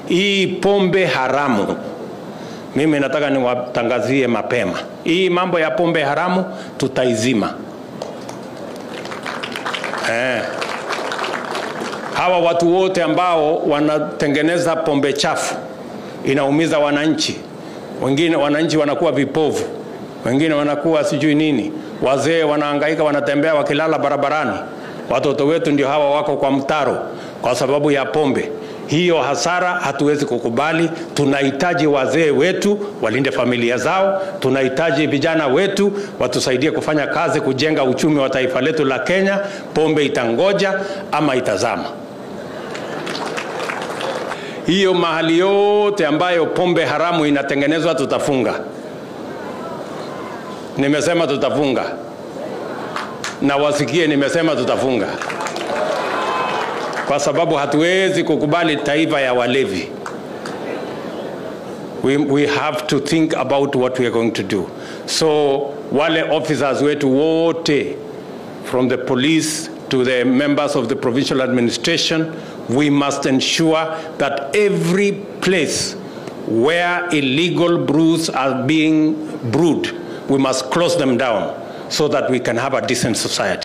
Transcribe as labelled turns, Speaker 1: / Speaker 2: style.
Speaker 1: hii pombe haramu mimi nataka niwatangazie mapema, hii mambo ya pombe haramu tutaizima. Eh, hawa watu wote ambao wanatengeneza pombe chafu inaumiza wananchi, wengine wananchi wanakuwa vipovu, wengine wanakuwa sijui nini, wazee wanahangaika, wanatembea wakilala barabarani. Watoto wetu ndio hawa wako kwa mtaro kwa sababu ya pombe. Hiyo hasara hatuwezi kukubali. Tunahitaji wazee wetu walinde familia zao, tunahitaji vijana wetu watusaidie kufanya kazi, kujenga uchumi wa taifa letu la Kenya. Pombe itangoja ama itazama. Hiyo mahali yote ambayo pombe haramu inatengenezwa tutafunga. Nimesema tutafunga, na wasikie, nimesema tutafunga kwa sababu hatuwezi kukubali taifa ya walevi. We, we have to think about what we are going to do. So wale officers wetu wote from the police to the members of the provincial administration, we must ensure that every place where illegal brews are being brewed, we must close them down so that we can have a decent society.